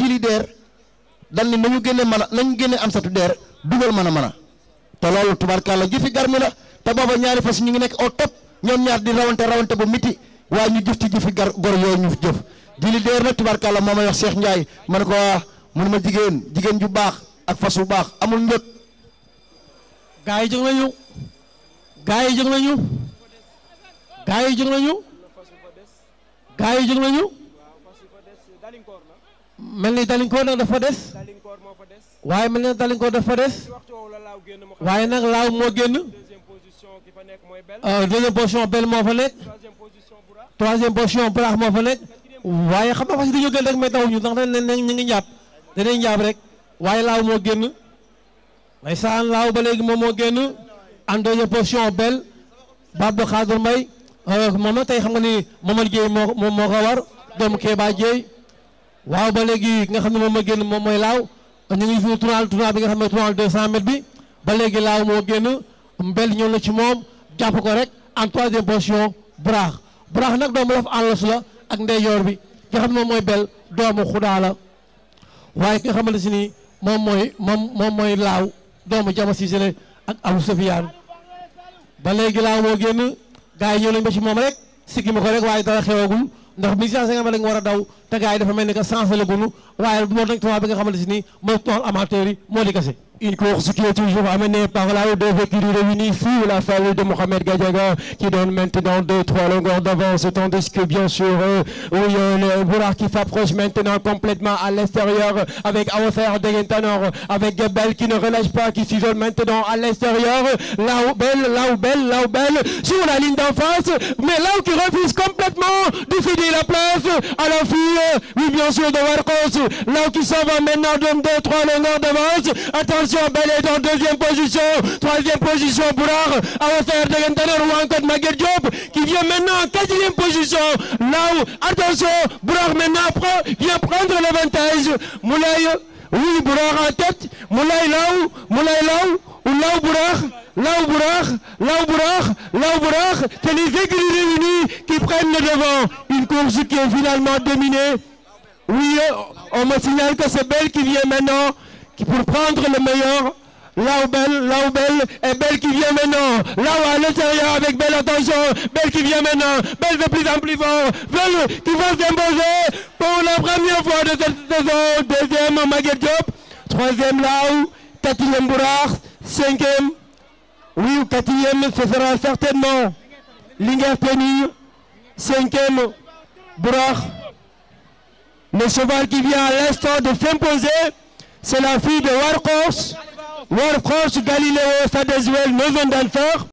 jili deer dal ni nañu génne mën a nañu génne am satu deer dugal mën a mën a te loolu tubaarkàlla jëfi garmi la te booba ñaari fas ñu ngi nekk au top ñoom ñaar di rawante rawante bu miti waaye ñu jëf ci jëfi gar gor yooyu ñu jëf jili deer nag tubaarkàlla moo may wax Cheikh Ndiaye ma ne ko waa mun ma jigéen jigéen ju baax ak fas bu baax amul njëg gaa yi jóg nañu gaa yi jóg nañu gaa yi jóg nañu gaa yi jóg nañu mel ni dalinkoor nag dafa des waaye mel ni dalinkoor dafa des waaye nag laaw moo génn euh, deuxième position bel moo fa nekk troisième position braax moo fa nekk waaye xam nga fas yi dañoo gën rek mais tawuñu ndax dañ ne ñu ngi njàpp danañ njàpp rek waaye laaw moo génn may saan laaw ba léegi moom moo génn en deuxième position bel Babou Khadir Mbaye moom nag tey xam nga ni Momar Dieye moo moo moo ko war doomu Kéba Dieye waaw ba léegi nga xam ne moom moo génn moom mooy laaw ñu ngi fi tournal tournal bi nga xam ne tournal 200 mètres bi ba léegi laaw moo génn mbel ñëw na ci moom jàpp ko rek en troisième position braax braax nag doomu laf àllos la ak ndeyjoor bi nga xam ne moom mooy bel doomu xudaa la waaye ki nga xamante si ni moom mooy moom moom mooy laaw doomu jama Cissé ak Abou Sofiane ba léegi laaw moo génn gars yi ñëw nañ ba ci moom rek sikki ma ko rek waaye dara xewagul ndax 1150 la nga war a daw te gars yi dafa mel ni que sensé la gunu waaye moo nag tubaab bi nga xamante si ni mooy tool amateur yi moo di kase Une course qui est toujours amenée par là où deux écuries réunies sous la famille de Mohamed Gadiaga qui donne maintenant 2-3 longueurs d'avance tandis que bien sûr euh, oui, euh, le Boulard qui s'approche maintenant complètement à l'extérieur avec Aofer Degentanor avec Bell qui ne relâche pas qui s'isole maintenant à l'extérieur là où Bell, là où Bell, là où Bell sur la ligne d'en face mais là où qui refuse complètement de céder la place à la fille oui bien sûr de Warcos là où qui s'en va maintenant donne 2-3 longueurs d'avance attention Bell est en deuxième position troisième position Boulard Aofer Degentanor ou encore Maguette Diop qui vient maintenant en quatrième position là où attention Boulard maintenant prend, vient prendre l'avantage Moulay oui Boulard en tête Moulay là où Moulay là où ou là où Boulard là où Boulard là où Boulard là où Boulard c'est les écuries réunies qui prennent le devant une course qui est finalement dominée oui on me signale que c'est Bell qui vient maintenant qui pour prendre le meilleur là où Belle, là où Belle, et Belle qui vient maintenant, là où à l'intérieur avec Belle, attention, Belle qui vient maintenant, Belle de plus en plus fort, Belle qui va s'imposer pour la première fois de cette saison, deuxième Maguette Diop, troisième là où, quatrième Bourard, cinquième, oui, ou quatrième, ce sera certainement Linger Penny, cinquième Bourard, le cheval qui vient à l'instant de s'imposer, c'est la fille de Warcos. Warcos Galileo Sadezwell, 9 ans d'enfer.